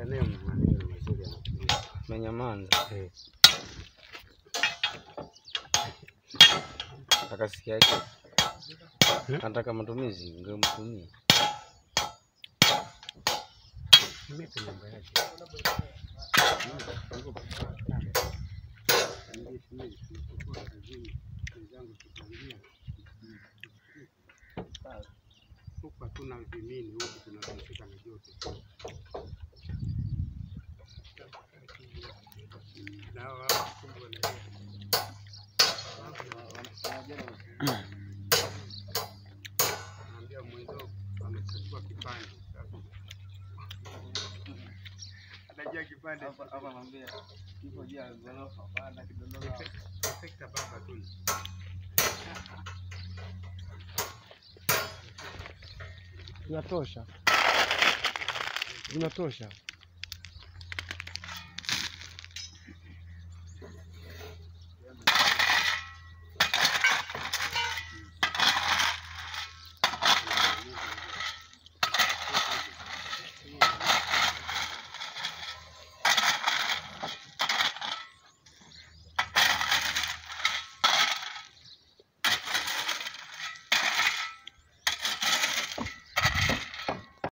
naye maneno mazuri anatumia. Menyamanza. Eh. Akasikiaje? Hmm? Anataka matumizi, ungemtumia. Nipe namba yake. Nilipokuwa kazini, wenzangu tukaongea, huku hatuna vimini, huku tunahusika na joto. Na hawa wakubwa na naambia mwenzao amechukua kipande sasa. Anajua kipande sekta baba tu. Zinatosha, zinatosha.